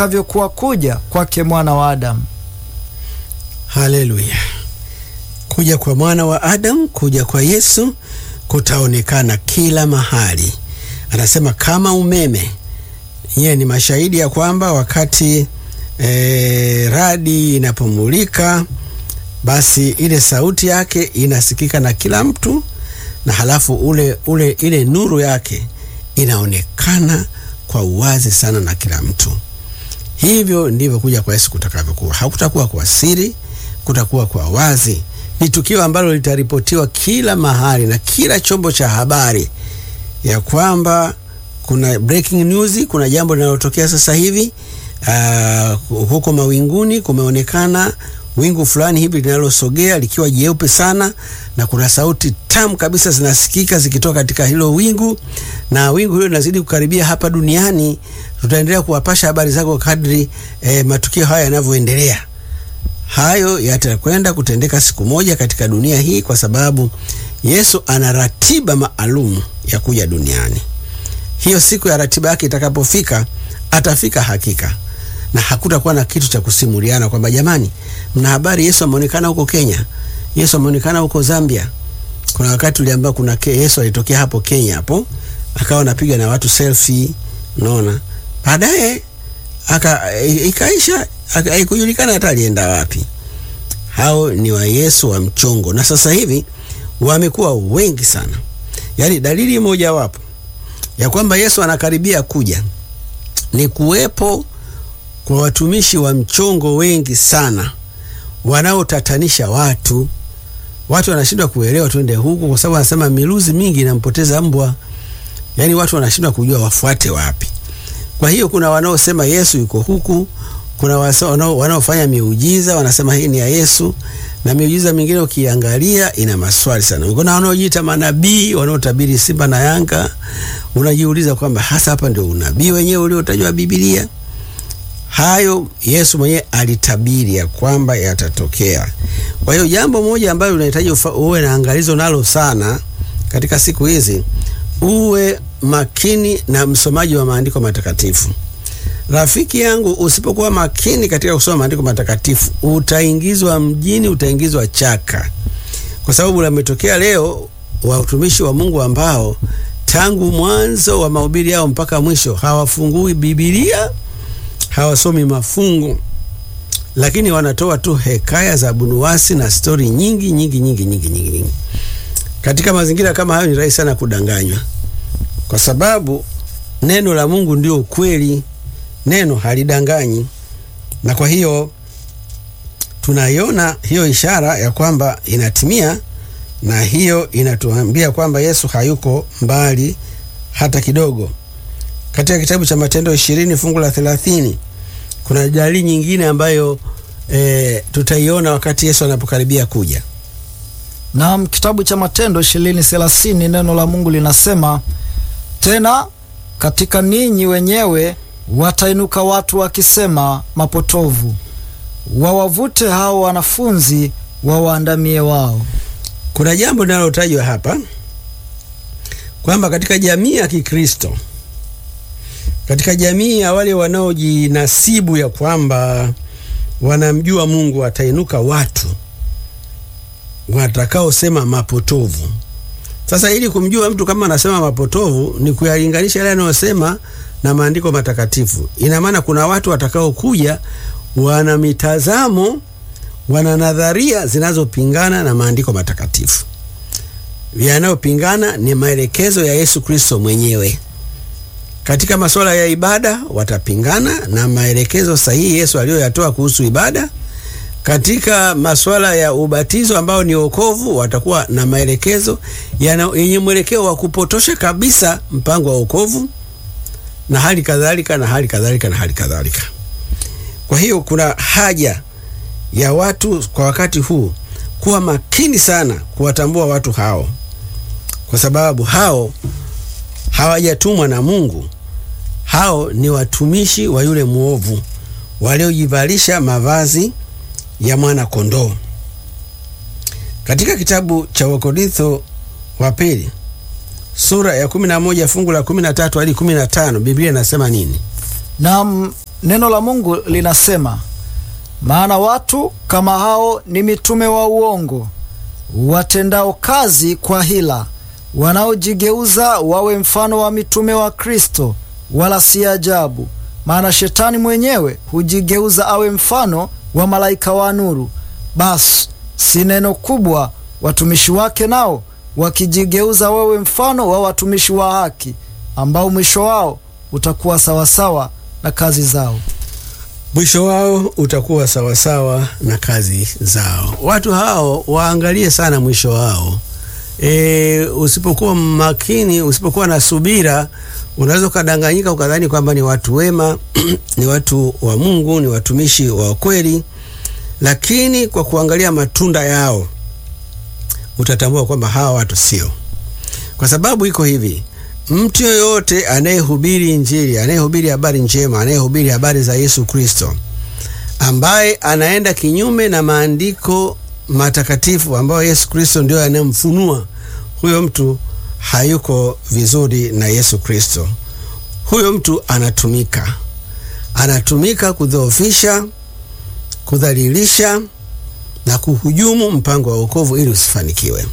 avyokuwa kuja kwake mwana wa Adamu. Haleluya! Kuja kwa mwana wa Adamu, kuja kwa Yesu kutaonekana kila mahali. Anasema kama umeme. Nyiye ni mashahidi ya kwamba wakati e, radi inapomulika basi ile sauti yake inasikika na kila mtu, na halafu ule, ule ile nuru yake inaonekana kwa uwazi sana na kila mtu. Hivyo ndivyo kuja kwa Yesu kutakavyokuwa. Hakutakuwa kwa siri, kutakuwa kwa wazi. Ni tukio ambalo litaripotiwa kila mahali na kila chombo cha habari ya kwamba kuna breaking news, kuna jambo linalotokea sasa hivi. Uh, huko mawinguni kumeonekana wingu fulani hivi linalosogea likiwa jeupe sana, na kuna sauti tamu kabisa zinasikika zikitoka katika hilo wingu, na wingu hilo linazidi kukaribia hapa duniani. Tutaendelea kuwapasha habari zako kadri eh, matukio haya yanavyoendelea. Hayo yatakwenda kutendeka siku moja katika dunia hii, kwa sababu Yesu ana ratiba maalum ya kuja duniani. Hiyo siku ya ratiba yake itakapofika, atafika hakika na hakutakuwa na kitu cha kusimuliana kwamba jamani, mna habari Yesu ameonekana huko Kenya, Yesu ameonekana huko Zambia. Kuna wakati tuliambiwa kuna ke, Yesu alitokea hapo Kenya hapo akawa anapiga na watu selfie, unaona. Baadaye aka ikaisha, haikujulikana hata alienda wapi. Hao ni wa Yesu wa mchongo, na sasa hivi wamekuwa wengi sana. Yaani dalili moja wapo ya kwamba Yesu anakaribia kuja ni kuwepo kwa watumishi wa mchongo wengi sana wanaotatanisha watu. Watu wanashindwa kuelewa twende huku, kwa sababu anasema miluzi mingi inampoteza mbwa. Yaani watu wanashindwa kujua wafuate wapi. Kwa hiyo kuna wanaosema Yesu yuko huku, kuna wanaofanya miujiza wanasema hii ni ya Yesu, na miujiza mingine ukiangalia ina maswali sana. Kuna wanaojiita manabii wanaotabiri Simba na Yanga, unajiuliza kwamba hasa hapa ndio unabii wenyewe uliotajwa Biblia. Hayo Yesu mwenyewe alitabiri ya kwamba yatatokea. Kwa hiyo jambo moja ambalo unahitaji uwe na angalizo nalo sana katika siku hizi, uwe makini na msomaji wa maandiko matakatifu. Rafiki yangu, usipokuwa makini katika kusoma maandiko matakatifu, utaingizwa mjini, utaingizwa chaka, kwa sababu lametokea leo watumishi wa Mungu ambao tangu mwanzo wa mahubiri yao mpaka mwisho hawafungui Biblia hawasomi mafungu, lakini wanatoa tu hekaya za bunuwasi na stori nyingi nyingi nyingi nyingi nyingi nyingi. Katika mazingira kama hayo, ni rahisi sana kudanganywa, kwa sababu neno la Mungu ndio ukweli, neno halidanganyi. Na kwa hiyo tunaiona hiyo ishara ya kwamba inatimia, na hiyo inatuambia kwamba Yesu hayuko mbali hata kidogo. Katika kitabu cha Matendo ishirini fungu la thelathini kuna dalili nyingine ambayo e, tutaiona wakati Yesu anapokaribia kuja. Naam, kitabu cha Matendo ishirini thelathini neno la Mungu linasema tena, katika ninyi wenyewe watainuka watu wakisema mapotovu, wawavute hao wanafunzi wawaandamie wao. Kuna jambo linalotajwa hapa kwamba katika jamii ya Kikristo katika jamii ya wale wanaojinasibu ya kwamba wanamjua Mungu watainuka watu watakaosema mapotovu. Sasa ili kumjua mtu kama anasema mapotovu ni kuyalinganisha yale anayosema na maandiko matakatifu. Ina maana kuna watu watakaokuja wana mitazamo, wana nadharia zinazopingana na maandiko matakatifu. Yanayopingana ni maelekezo ya Yesu Kristo mwenyewe. Katika masuala ya ibada watapingana na maelekezo sahihi Yesu aliyoyatoa kuhusu ibada. Katika masuala ya ubatizo ambao ni wokovu, watakuwa na maelekezo yenye mwelekeo wa kupotosha kabisa mpango wa wokovu, na hali kadhalika na hali kadhalika na hali kadhalika. Kwa hiyo kuna haja ya watu kwa wakati huu kuwa makini sana kuwatambua watu hao, kwa sababu hao hawajatumwa na Mungu. Hao ni watumishi wa yule mwovu waliojivalisha mavazi ya mwana kondoo. Katika kitabu cha Wakorintho wa pili sura ya 11 fungu la 13 hadi 15 Biblia inasema nini? Naam, neno la Mungu linasema, maana watu kama hao ni mitume wa uongo, watendao kazi kwa hila, wanaojigeuza wawe mfano wa mitume wa Kristo. Wala si ajabu, maana shetani mwenyewe hujigeuza awe mfano wa malaika wa nuru. Basi si neno kubwa watumishi wake nao wakijigeuza wawe mfano wa watumishi wa haki, ambao mwisho wao utakuwa sawasawa na kazi zao. Mwisho wao utakuwa sawasawa na kazi zao. Watu hao waangalie sana mwisho wao. E, usipokuwa makini, usipokuwa na subira, unaweza ukadanganyika ukadhani kwamba ni watu wema ni watu wa Mungu, ni watumishi wa kweli, lakini kwa kuangalia matunda yao utatambua kwamba hawa watu sio. Kwa sababu iko hivi, mtu yoyote anayehubiri Injili, anayehubiri habari njema, anayehubiri habari za Yesu Kristo, ambaye anaenda kinyume na maandiko matakatifu ambayo Yesu Kristo ndio anayemfunua, huyo mtu hayuko vizuri na Yesu Kristo. Huyo mtu anatumika, anatumika kudhoofisha, kudhalilisha na kuhujumu mpango wa wokovu ili usifanikiwe.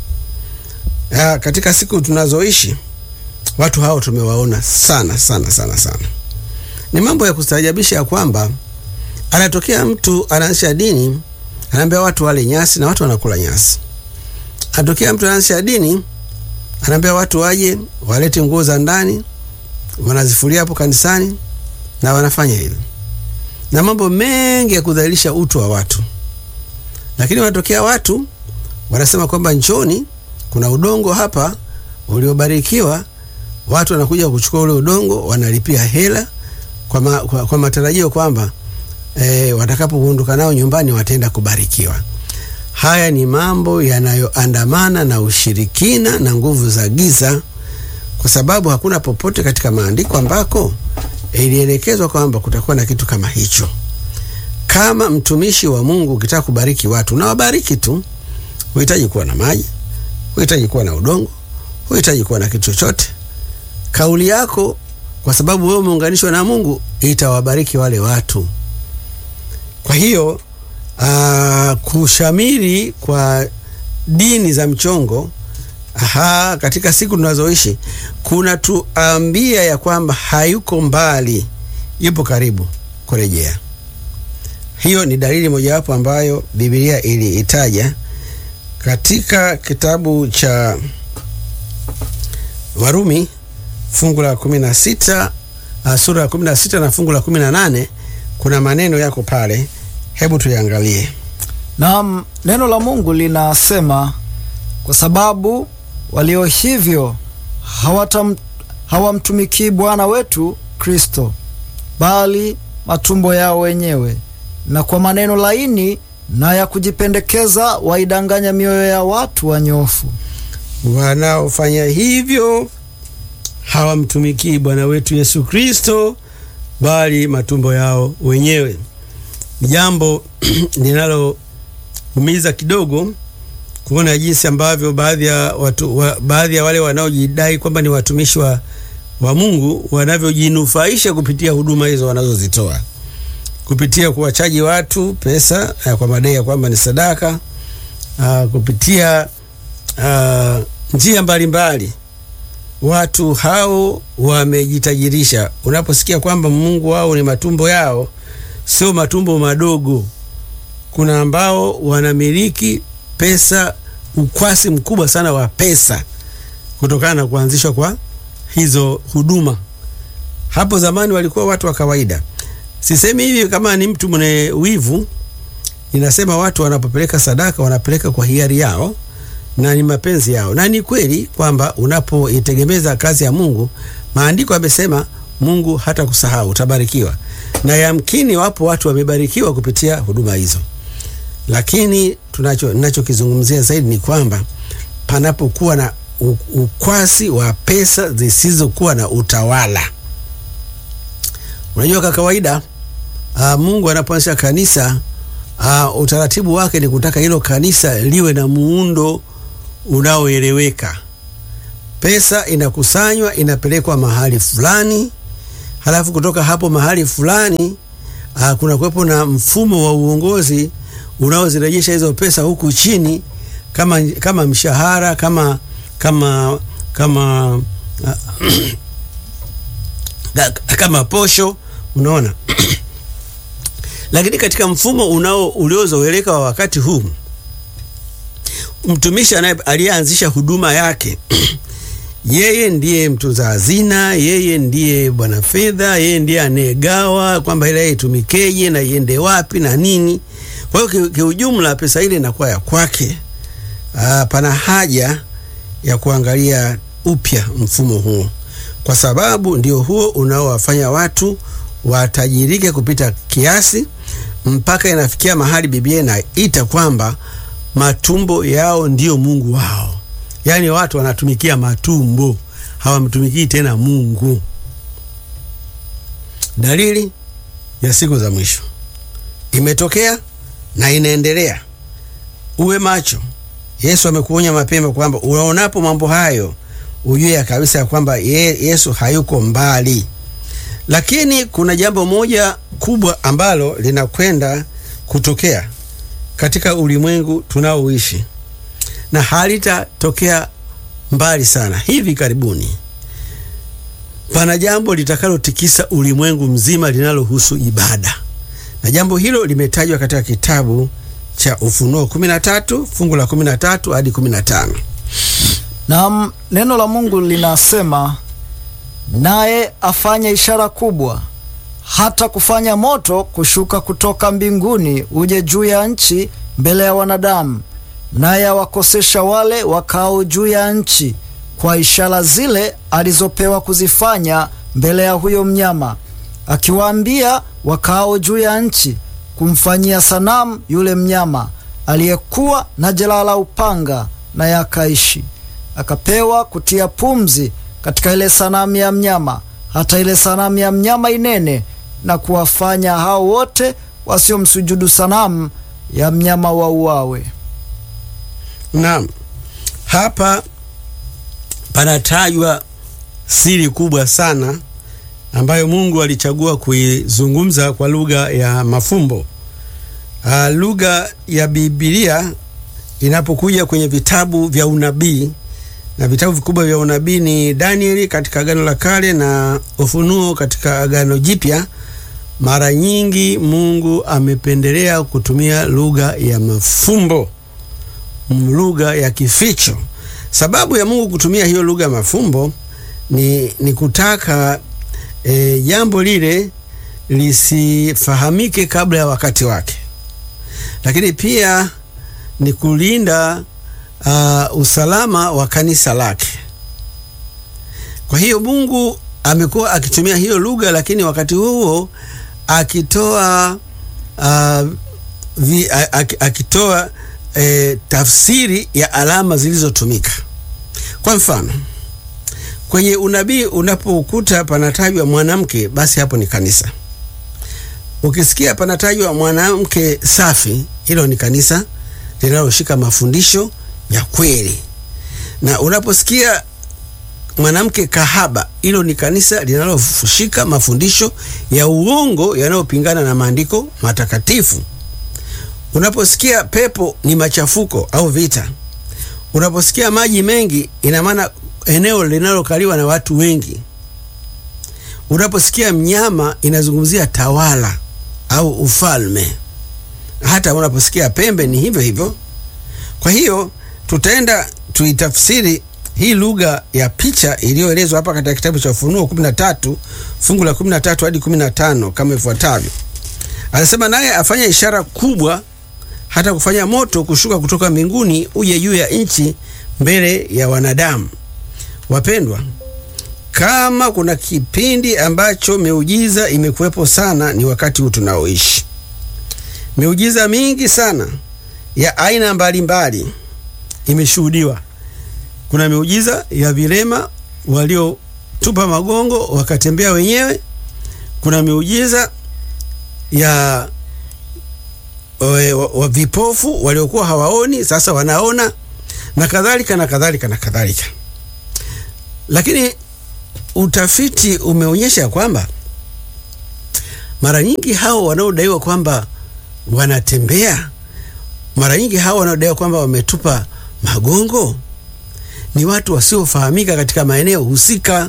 Ya, katika siku tunazoishi watu hao tumewaona sana sana sana sana. Ni mambo ya kustaajabisha ya kwamba anatokea mtu anaanzisha dini, anaambia watu wale nyasi na watu wanakula nyasi. Anatokea mtu anaanzisha dini, anaambia watu waje walete nguo za ndani, wanazifulia hapo kanisani na wanafanya hilo, na mambo mengi ya kudhalilisha utu wa watu. Lakini wanatokea watu wanasema kwamba njoni, kuna udongo hapa uliobarikiwa. Watu wanakuja kuchukua ule udongo, wanalipia hela kwa, ma, kwa, kwa matarajio kwamba e, watakapoondoka nao nyumbani wataenda kubarikiwa. Haya ni mambo yanayoandamana na ushirikina na nguvu za giza, kwa sababu hakuna popote katika maandiko ambako ilielekezwa kwamba kutakuwa na kitu kama hicho. Kama mtumishi wa Mungu ukitaka kubariki watu unawabariki tu, huhitaji kuwa na maji, huhitaji kuwa na udongo, huhitaji kuwa na kitu chochote. Kauli yako, kwa sababu wewe umeunganishwa na Mungu, itawabariki wale watu. Kwa hiyo aa, kushamiri kwa dini za mchongo aha, katika siku tunazoishi kuna tuambia ya kwamba hayuko mbali, yupo karibu kurejea. Hiyo ni dalili mojawapo ambayo Biblia iliitaja katika kitabu cha Warumi fungu la kumi na sita sura ya kumi na sita na fungu la kumi na nane kuna maneno yako pale, hebu tuyaangalie. Naam, neno la Mungu linasema, kwa sababu walio hivyo hawatam, hawamtumikii Bwana wetu Kristo, bali matumbo yao wenyewe, na kwa maneno laini na ya kujipendekeza waidanganya mioyo ya watu wanyofu. Wanaofanya hivyo hawamtumikii Bwana wetu Yesu Kristo, bali matumbo yao wenyewe. Ni jambo linaloumiza kidogo kuona jinsi ambavyo baadhi ya watu wa, baadhi ya wale wanaojidai kwamba ni watumishi wa, wa Mungu wanavyojinufaisha kupitia huduma hizo wanazozitoa kupitia kuwachaji watu pesa uh, kwa madai ya kwamba ni sadaka uh, kupitia uh, njia mbalimbali watu hao wamejitajirisha. Unaposikia kwamba Mungu wao ni matumbo yao, sio matumbo madogo. Kuna ambao wanamiliki pesa, ukwasi mkubwa sana wa pesa kutokana na kuanzishwa kwa hizo huduma. Hapo zamani walikuwa watu wa kawaida. Sisemi hivi kama ni mtu mwenye wivu, ninasema watu wanapopeleka sadaka wanapeleka kwa hiari yao na ni mapenzi yao, na ni kweli kwamba unapoitegemeza kazi ya Mungu, maandiko yamesema Mungu hata kusahau, utabarikiwa. Na yamkini wapo watu wamebarikiwa kupitia huduma hizo, lakini tunacho ninachokizungumzia zaidi ni kwamba panapokuwa na ukwasi wa pesa zisizokuwa na utawala. Unajua, kwa kawaida uh, Mungu anapoanzisha kanisa uh, utaratibu wake ni kutaka hilo kanisa liwe na muundo unaoeleweka. Pesa inakusanywa inapelekwa mahali fulani, halafu kutoka hapo mahali fulani uh, kuna kuwepo na mfumo wa uongozi unaozirejesha hizo pesa huku chini kama, kama mshahara kama kama kama uh, kama posho unaona lakini katika mfumo unao uliozoeleka wa wakati huu mtumishi aliyeanzisha huduma yake yeye ndiye mtunza hazina, yeye ndiye bwana fedha, yeye ndiye anayegawa kwamba ile itumikeje na iende wapi na nini. Kwa hiyo kiujumla, pesa ile inakuwa ya kwake. Aa, pana haja ya kuangalia upya mfumo huo, kwa sababu ndio huo unaowafanya watu watajirike kupita kiasi, mpaka inafikia mahali Biblia inaita kwamba matumbo yao ndiyo Mungu wao. Yaani watu wanatumikia matumbo, hawamtumikii tena Mungu. Dalili ya siku za mwisho imetokea na inaendelea. Uwe macho. Yesu amekuonya mapema kwamba unaonapo mambo hayo ujue kabisa ya kwamba ye, Yesu hayuko mbali. Lakini kuna jambo moja kubwa ambalo linakwenda kutokea katika ulimwengu tunaoishi na halitatokea mbali sana. Hivi karibuni pana jambo litakalotikisa ulimwengu mzima linalohusu ibada, na jambo hilo limetajwa katika kitabu cha Ufunuo 13 fungu la 13 hadi 15. Na neno la Mungu linasema, naye afanye ishara kubwa, hata kufanya moto kushuka kutoka mbinguni uje juu ya nchi mbele ya wanadamu naye awakosesha wale wakao juu ya nchi kwa ishara zile alizopewa kuzifanya mbele ya huyo mnyama, akiwaambia wakao juu ya nchi kumfanyia sanamu yule mnyama aliyekuwa na jeraha la upanga, naye akaishi. Akapewa kutia pumzi katika ile sanamu ya mnyama, hata ile sanamu ya mnyama inene, na kuwafanya hao wote wasiomsujudu sanamu ya mnyama wauawe. Naam, hapa panatajwa siri kubwa sana ambayo Mungu alichagua kuizungumza kwa lugha ya mafumbo. Uh, lugha ya Biblia inapokuja kwenye vitabu vya unabii na vitabu vikubwa vya unabii ni Danieli katika Agano la Kale na Ufunuo katika Agano Jipya. Mara nyingi Mungu amependelea kutumia lugha ya mafumbo lugha ya kificho. Sababu ya Mungu kutumia hiyo lugha ya mafumbo ni, ni kutaka jambo e, lile lisifahamike kabla ya wakati wake, lakini pia ni kulinda uh, usalama wa kanisa lake. Kwa hiyo Mungu amekuwa akitumia hiyo lugha, lakini wakati huo akitoa uh, vi, akitoa E, tafsiri ya alama zilizotumika. Kwa mfano, kwenye unabii unapokuta panatajwa mwanamke, basi hapo ni kanisa. Ukisikia panatajwa mwanamke safi, hilo ni kanisa linaloshika mafundisho ya kweli, na unaposikia mwanamke kahaba, hilo ni kanisa linaloshika mafundisho ya uongo yanayopingana na maandiko matakatifu. Unaposikia pepo ni machafuko au vita, unaposikia maji mengi, ina maana eneo linalokaliwa na watu wengi. Unaposikia mnyama, inazungumzia tawala au ufalme. Hata unaposikia pembe ni hivyo hivyo. Kwa hiyo tutaenda tuitafsiri hii lugha ya picha iliyoelezwa hapa katika kitabu cha Ufunuo 13 fungu la 13 hadi 15 kama ifuatavyo. Anasema, naye afanya ishara kubwa hata kufanya moto kushuka kutoka mbinguni uje juu ya nchi mbele ya wanadamu. Wapendwa, kama kuna kipindi ambacho miujiza imekuwepo sana, ni wakati huu tunaoishi. Miujiza mingi sana ya aina mbalimbali imeshuhudiwa. Kuna miujiza ya vilema waliotupa magongo wakatembea wenyewe. Kuna miujiza ya wa, wa vipofu waliokuwa hawaoni sasa wanaona na kadhalika na kadhalika na kadhalika. Lakini utafiti umeonyesha kwamba mara nyingi hao wanaodaiwa kwamba wanatembea, mara nyingi hao wanaodaiwa kwamba wametupa magongo ni watu wasiofahamika katika maeneo husika.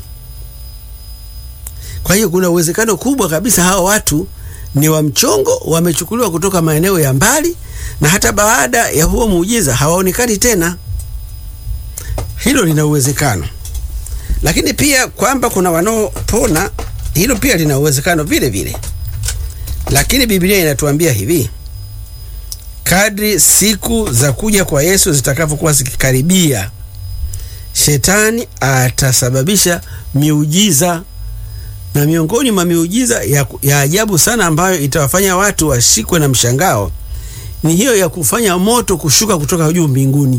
Kwa hiyo kuna uwezekano kubwa kabisa hao watu ni wa mchongo, wamechukuliwa kutoka maeneo ya mbali, na hata baada ya huo muujiza hawaonekani tena. Hilo lina uwezekano, lakini pia kwamba kuna wanaopona, hilo pia lina uwezekano vile vile. Lakini Biblia inatuambia hivi, kadri siku za kuja kwa Yesu zitakavyokuwa zikikaribia, shetani atasababisha miujiza na miongoni mwa miujiza ya, ya ajabu sana ambayo itawafanya watu washikwe na mshangao ni hiyo ya kufanya moto kushuka kutoka juu mbinguni.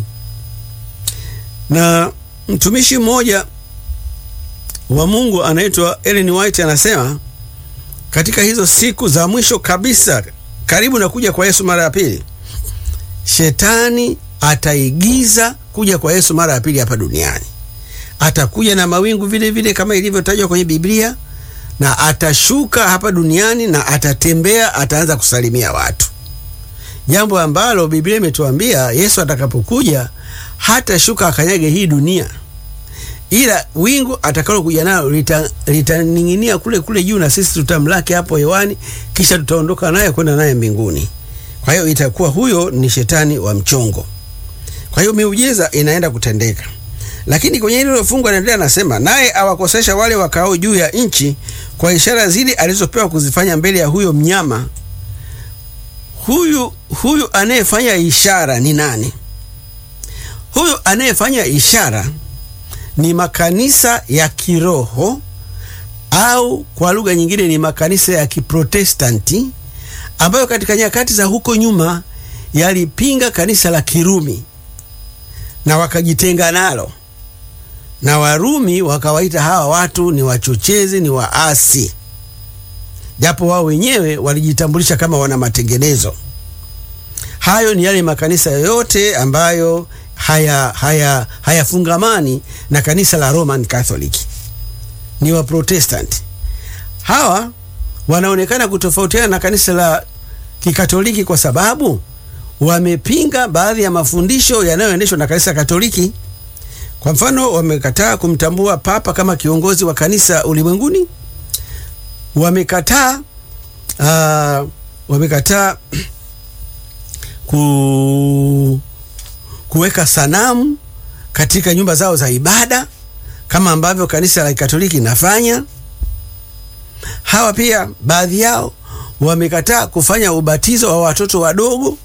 Na mtumishi mmoja wa Mungu anaitwa Ellen White anasema katika hizo siku za mwisho kabisa, karibu na kuja kwa Yesu mara ya pili, shetani ataigiza kuja kwa Yesu mara ya pili hapa duniani. Atakuja na mawingu vile vile kama ilivyotajwa kwenye Biblia na atashuka hapa duniani na atatembea, ataanza kusalimia watu, jambo ambalo Biblia imetuambia Yesu atakapokuja hatashuka akanyage hii dunia, ila wingu atakalokuja nalo litaning'inia lita kule kule juu, na sisi tutamlaki hapo hewani, kisha tutaondoka naye kwenda naye mbinguni. Kwa hiyo itakuwa huyo ni shetani wa mchongo. Kwa hiyo miujiza inaenda kutendeka lakini kwenye hilo fungu anaendelea anasema, naye awakosesha wale wakao juu ya nchi kwa ishara zile alizopewa kuzifanya mbele ya huyo mnyama. Huyu huyu anayefanya ishara ni nani? Huyu anayefanya ishara ni makanisa ya kiroho au kwa lugha nyingine ni makanisa ya Kiprotestanti ambayo katika nyakati za huko nyuma yalipinga kanisa la Kirumi na wakajitenga nalo na Warumi wakawaita hawa watu ni wachochezi, ni waasi, japo wao wenyewe walijitambulisha kama wana matengenezo. Hayo ni yale makanisa yote ambayo haya hayafungamani na kanisa la Roman Catholic, ni Waprotestanti. Hawa wanaonekana kutofautiana na kanisa la Kikatoliki kwa sababu wamepinga baadhi ya mafundisho yanayoendeshwa na kanisa Katoliki. Kwa mfano, wamekataa kumtambua Papa kama kiongozi wa kanisa ulimwenguni. Wamekataa uh, wamekataa ku, kuweka sanamu katika nyumba zao za ibada kama ambavyo kanisa la Katoliki inafanya. Hawa pia baadhi yao wamekataa kufanya ubatizo wa watoto wadogo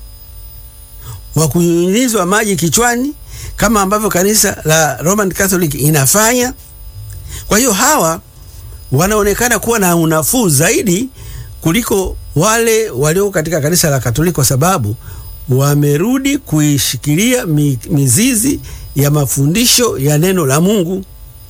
wa kunyunyizwa maji kichwani kama ambavyo kanisa la Roman Catholic inafanya. Kwa hiyo hawa wanaonekana kuwa na unafuu zaidi kuliko wale walio katika kanisa la Katoliki kwa sababu wamerudi kuishikilia mizizi ya mafundisho ya neno la Mungu.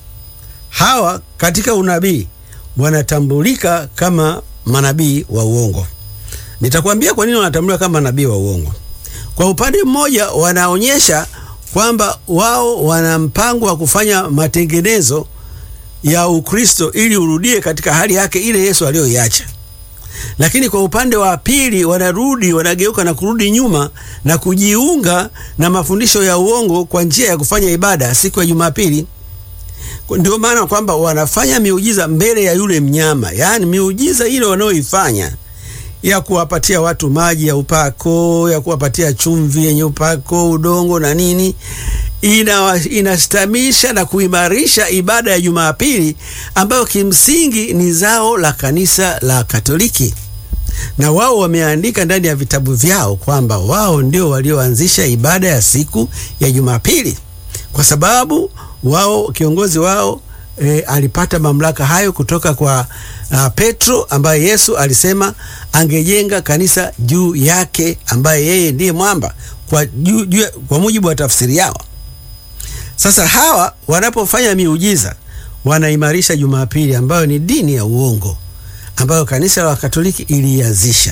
Hawa katika unabii wanatambulika kama manabii wa uongo. Nitakwambia kwa nini wanatambulika kama manabii wa uongo. Kwa upande mmoja, wanaonyesha kwamba wao wana mpango wa kufanya matengenezo ya Ukristo ili urudie katika hali yake ile Yesu aliyoiacha. Lakini kwa upande wa pili, wanarudi wanageuka na kurudi nyuma na kujiunga na mafundisho ya uongo kwa njia ya kufanya ibada siku ya Jumapili. Ndio maana kwamba wanafanya miujiza mbele ya yule mnyama, yaani miujiza ile wanayoifanya ya kuwapatia watu maji ya upako, ya kuwapatia chumvi yenye upako, udongo na nini, ina inastamisha na kuimarisha ibada ya Jumapili ambayo kimsingi ni zao la kanisa la Katoliki, na wao wameandika ndani ya vitabu vyao kwamba wao ndio walioanzisha ibada ya siku ya Jumapili, kwa sababu wao kiongozi wao E, alipata mamlaka hayo kutoka kwa uh, Petro ambaye Yesu alisema angejenga kanisa juu yake, ambaye yeye ndiye mwamba kwa, juu, juu, kwa mujibu wa tafsiri yao. Sasa hawa wanapofanya miujiza wanaimarisha Jumapili ambayo ni dini ya uongo ambayo kanisa la Katoliki ilianzisha.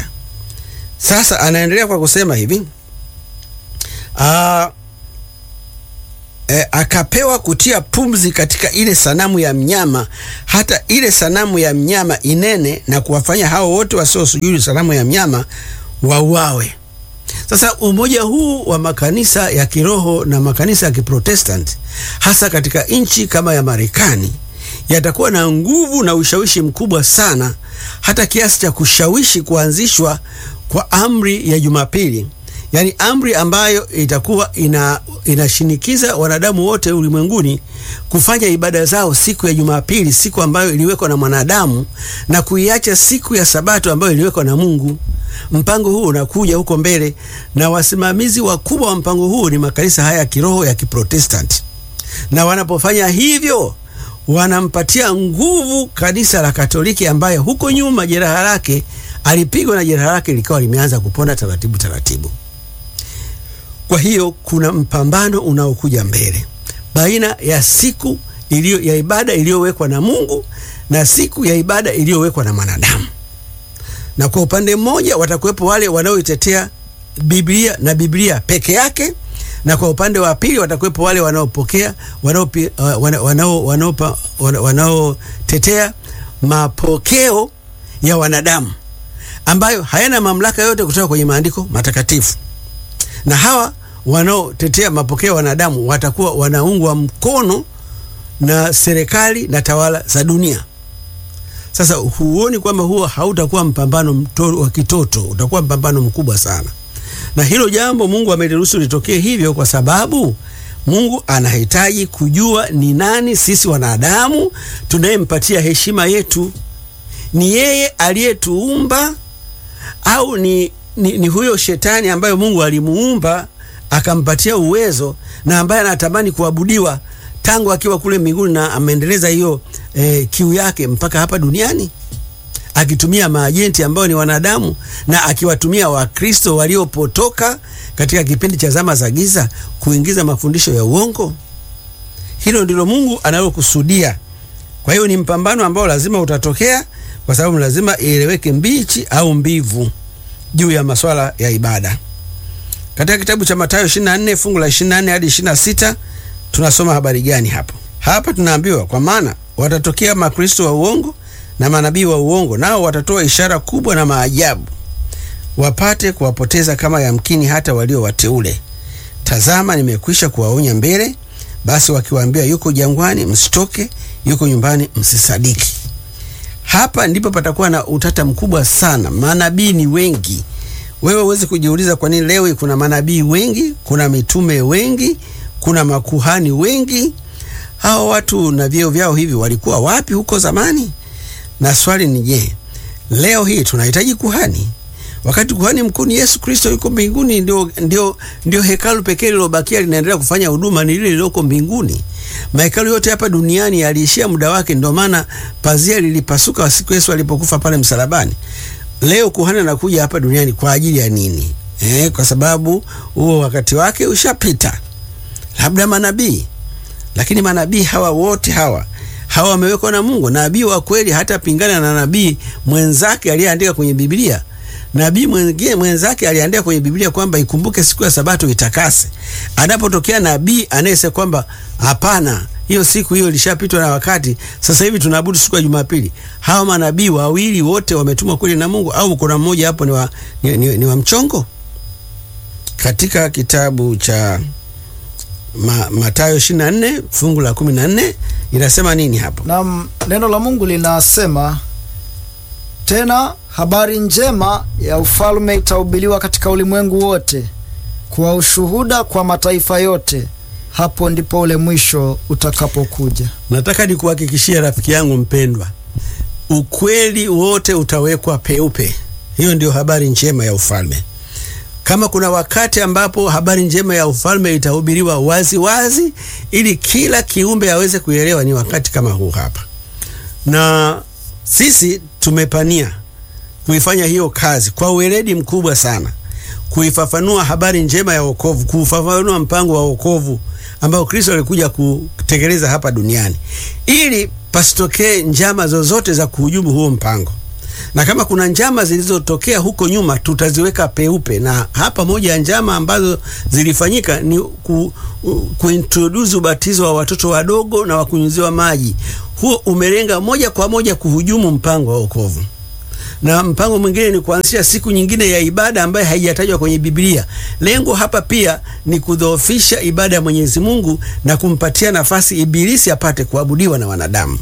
Sasa anaendelea kwa kusema hivi uh, e, akapewa kutia pumzi katika ile sanamu ya mnyama, hata ile sanamu ya mnyama inene na kuwafanya hao wote wasiosujudu sanamu ya mnyama wauawe. Sasa umoja huu wa makanisa ya kiroho na makanisa ya Kiprotestanti hasa katika nchi kama ya Marekani yatakuwa na nguvu na ushawishi mkubwa sana, hata kiasi cha kushawishi kuanzishwa kwa amri ya Jumapili, yaani amri ambayo itakuwa ina inashinikiza wanadamu wote ulimwenguni kufanya ibada zao siku ya Jumapili, siku ambayo iliwekwa na mwanadamu na kuiacha siku ya Sabato ambayo iliwekwa na Mungu. Mpango huu unakuja huko mbele, na wasimamizi wakubwa wa mpango huu ni makanisa haya ya kiroho ya Kiprotestanti, na wanapofanya hivyo wanampatia nguvu kanisa la Katoliki ambaye huko nyuma jeraha lake alipigwa na jeraha lake likawa limeanza kupona taratibu taratibu. Kwa hiyo kuna mpambano unaokuja mbele baina ya siku iliyo ya ibada iliyowekwa na Mungu na siku ya ibada iliyowekwa na mwanadamu. Na kwa upande mmoja watakuwepo wale wanaoitetea Biblia na Biblia peke yake, na kwa upande wa pili watakuwepo wale wanaopokea wanaotetea mapokeo ya wanadamu ambayo hayana mamlaka yote kutoka kwenye maandiko matakatifu. Na hawa wanaotetea mapokeo ya wanadamu watakuwa wanaungwa mkono na serikali na tawala za dunia. Sasa huoni kwamba huo hautakuwa mpambano wa kitoto, utakuwa mpambano mkubwa sana, na hilo jambo Mungu ameliruhusu litokee hivyo kwa sababu Mungu anahitaji kujua ni nani sisi wanadamu tunayempatia heshima yetu. Ni yeye aliyetuumba au ni, ni, ni huyo shetani ambayo Mungu alimuumba akampatia uwezo na ambaye anatamani kuabudiwa tangu akiwa kule mbinguni na ameendeleza hiyo eh, kiu yake mpaka hapa duniani akitumia maajenti ambao ni wanadamu na akiwatumia Wakristo waliopotoka katika kipindi cha zama za giza kuingiza mafundisho ya uongo. Hilo ndilo Mungu analokusudia. Kwa hiyo ni mpambano ambao lazima utatokea, kwa sababu lazima ieleweke mbichi au mbivu juu ya masuala ya ibada. Katika kitabu cha Mathayo 24 fungu la 24 hadi 26 tunasoma habari gani hapo? Hapa tunaambiwa kwa maana watatokea makristo wa uongo na manabii wa uongo, nao watatoa ishara kubwa na maajabu, wapate kuwapoteza kama yamkini hata walio wateule. Tazama, nimekwisha kuwaonya mbele. Basi wakiwaambia yuko jangwani, msitoke; yuko nyumbani, msisadiki. Hapa ndipo patakuwa na utata mkubwa sana. Manabii ni wengi. Wewe huwezi kujiuliza kwa nini leo kuna manabii wengi, kuna mitume wengi, kuna makuhani wengi. Hawa watu na vyeo vyao hivi walikuwa wapi huko zamani? Na swali ni je, leo hii tunahitaji kuhani wakati kuhani mkuu ni Yesu Kristo yuko mbinguni? Ndio, ndio, ndio hekalu pekee lilobakia linaendelea kufanya huduma ni lile lililoko mbinguni. Mahekalu yote hapa duniani yaliishia muda wake, ndio maana pazia lilipasuka siku Yesu alipokufa pale msalabani. Leo kuhani anakuja hapa duniani kwa ajili ya nini? Eh, kwa sababu huo wakati wake ushapita. Labda manabii, lakini manabii hawa wote hawa hawa wamewekwa na Mungu. Nabii wa kweli hata pingana na nabii mwenzake aliyeandika kwenye Biblia. Nabii mwingine mwenzake aliandika kwenye Biblia kwamba ikumbuke siku ya Sabato itakase. Anapotokea nabii anayesema kwamba hapana, hiyo siku hiyo ilishapitwa na wakati, sasa hivi tunaabudu siku ya Jumapili. Hawa manabii wawili wote wametumwa kweli na Mungu au kuna mmoja hapo ni wa, ni, ni, ni wa mchongo? Katika kitabu cha Ma, Mathayo 24 fungu la 14 inasema nini hapo? Na neno la Mungu linasema tena, habari njema ya ufalme itahubiriwa katika ulimwengu wote kwa ushuhuda kwa mataifa yote, hapo ndipo ule mwisho utakapokuja. Nataka nikuhakikishia rafiki yangu mpendwa, ukweli wote utawekwa peupe. Hiyo ndio habari njema ya ufalme. Kama kuna wakati ambapo habari njema ya ufalme itahubiriwa wazi wazi ili kila kiumbe aweze kuelewa, ni wakati kama huu hapa, na sisi tumepania kuifanya hiyo kazi kwa uweledi mkubwa sana, kuifafanua habari njema ya wokovu, kuufafanua mpango wa wokovu ambao Kristo alikuja kutekeleza hapa duniani, ili pasitokee njama zozote za kuhujumu huo mpango. na kama kuna njama zilizotokea huko nyuma tutaziweka peupe. Na hapa moja ya njama ambazo zilifanyika ni ku, kuintroduce ubatizo wa watoto wadogo na wakunyuziwa maji. Huo umelenga moja kwa moja kuhujumu mpango wa wokovu na mpango mwingine ni kuanzisha siku nyingine ya ibada ambayo haijatajwa kwenye Biblia. Lengo hapa pia ni kudhoofisha ibada ya Mwenyezi Mungu na kumpatia nafasi Ibilisi apate kuabudiwa na wanadamu.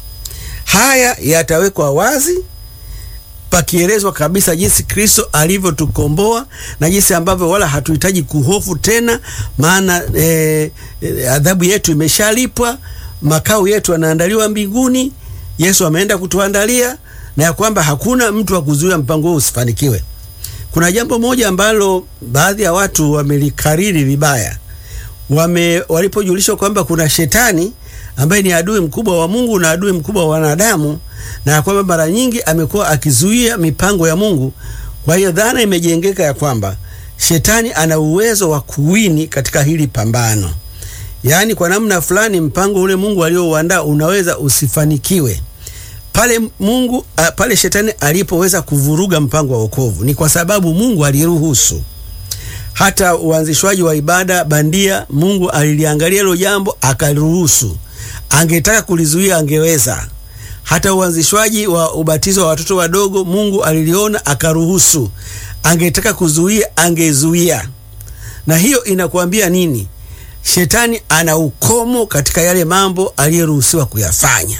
Haya yatawekwa wazi pakielezwa kabisa jinsi Kristo alivyotukomboa na jinsi ambavyo wala hatuhitaji kuhofu tena, maana eh, eh, adhabu yetu imeshalipwa, makao yetu yanaandaliwa mbinguni. Yesu ameenda kutuandalia na ya kwamba hakuna mtu wa kuzuia mpango huu usifanikiwe. Kuna jambo moja ambalo baadhi ya watu wamelikariri vibaya, wame walipojulishwa kwamba kuna shetani ambaye ni adui mkubwa wa Mungu na adui mkubwa wa wanadamu, na ya kwamba mara nyingi amekuwa akizuia mipango ya Mungu. Kwa hiyo dhana imejengeka ya kwamba shetani ana uwezo wa kuwini katika hili pambano, yaani kwa namna fulani mpango ule Mungu aliouandaa unaweza usifanikiwe pale Mungu uh, pale shetani alipoweza kuvuruga mpango wa wokovu ni kwa sababu Mungu aliruhusu. Hata uanzishwaji wa ibada bandia, Mungu aliliangalia hilo jambo akaruhusu. Angetaka kulizuia angeweza. Hata uanzishwaji wa ubatizo wa watoto wadogo, Mungu aliliona akaruhusu. Angetaka kuzuia angezuia. Na hiyo inakuambia nini? Shetani ana ukomo katika yale mambo aliyeruhusiwa kuyafanya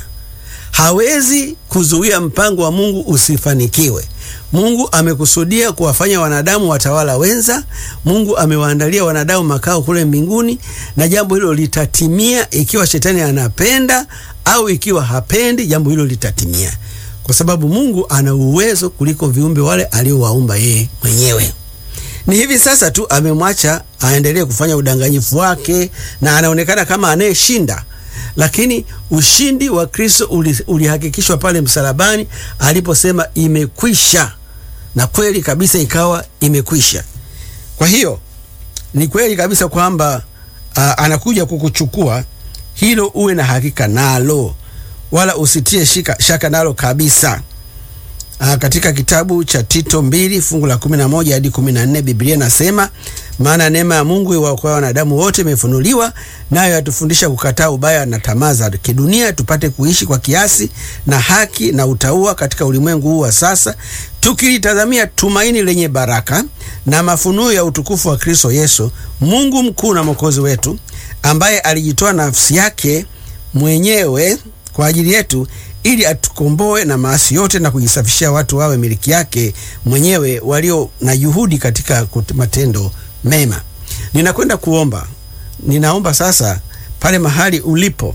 hawezi kuzuia mpango wa Mungu usifanikiwe. Mungu amekusudia kuwafanya wanadamu watawala wenza. Mungu amewaandalia wanadamu makao kule mbinguni, na jambo hilo litatimia ikiwa shetani anapenda au ikiwa hapendi, jambo hilo litatimia, kwa sababu Mungu ana uwezo kuliko viumbe wale aliowaumba yeye mwenyewe. Ni hivi sasa tu amemwacha aendelee kufanya udanganyifu wake, na anaonekana kama anayeshinda lakini ushindi wa Kristo ulihakikishwa pale msalabani aliposema imekwisha, na kweli kabisa ikawa imekwisha. Kwa hiyo ni kweli kabisa kwamba anakuja kukuchukua, hilo uwe na hakika nalo, wala usitie shika, shaka nalo kabisa. Aa, katika kitabu cha Tito mbili fungu la 11 hadi 14 Biblia nasema, maana neema ya Mungu iwaokoa wanadamu wote imefunuliwa, nayo yatufundisha kukataa ubaya na tamaa za kidunia, tupate kuishi kwa kiasi na haki na utauwa katika ulimwengu huu wa sasa, tukilitazamia tumaini lenye baraka na mafunuo ya utukufu wa Kristo Yesu, Mungu mkuu na mwokozi wetu, ambaye alijitoa nafsi yake mwenyewe kwa ajili yetu ili atukomboe na maasi yote na kujisafishia watu wawe miliki yake mwenyewe walio na juhudi katika matendo mema. Ninakwenda kuomba, ninaomba sasa pale mahali ulipo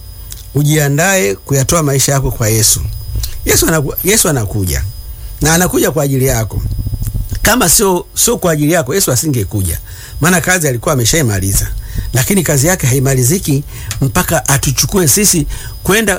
ujiandae kuyatoa maisha yako kwa Yesu. Yesu anaku, Yesu anakuja na anakuja kwa ajili yako. Kama sio sio kwa ajili yako, Yesu asingekuja, maana kazi alikuwa ameshaimaliza, lakini kazi yake haimaliziki mpaka atuchukue sisi kwenda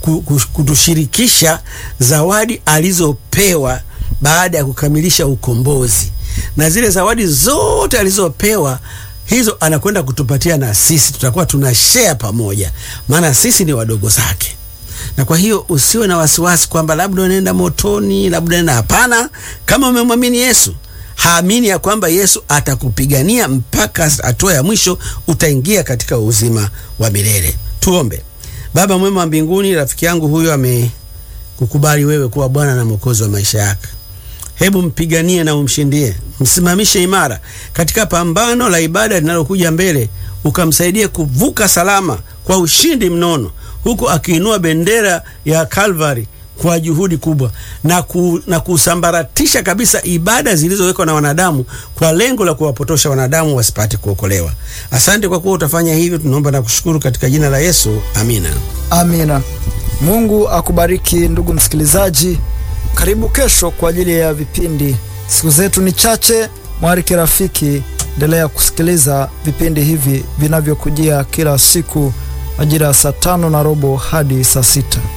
kutushirikisha zawadi alizopewa baada ya kukamilisha ukombozi, na zile zawadi zote alizopewa hizo anakwenda kutupatia na sisi, tutakuwa tuna share pamoja, maana sisi ni wadogo zake. Na kwa hiyo usiwe na wasiwasi kwamba labda unaenda motoni, labda unaenda. Hapana, kama umemwamini Yesu, haamini ya kwamba Yesu atakupigania mpaka hatua ya mwisho, utaingia katika uzima wa milele. Tuombe. Baba mwema wa mbinguni, rafiki yangu huyo amekukubali wewe kuwa Bwana na Mwokozi wa maisha yake. Hebu mpiganie na umshindie, msimamishe imara katika pambano la ibada linalokuja mbele, ukamsaidie kuvuka salama kwa ushindi mnono, huku akiinua bendera ya Kalvari kwa juhudi kubwa na, ku, na kusambaratisha kabisa ibada zilizowekwa na wanadamu kwa lengo la kuwapotosha wanadamu wasipate kuokolewa. Asante kwa kuwa utafanya hivyo, tunaomba na kushukuru katika jina la Yesu, amina. Amina. Mungu akubariki ndugu msikilizaji. Karibu kesho kwa ajili ya vipindi. Siku zetu ni chache, mwariki rafiki, endelea kusikiliza vipindi hivi vinavyokujia kila siku majira ya saa tano na robo hadi saa sita.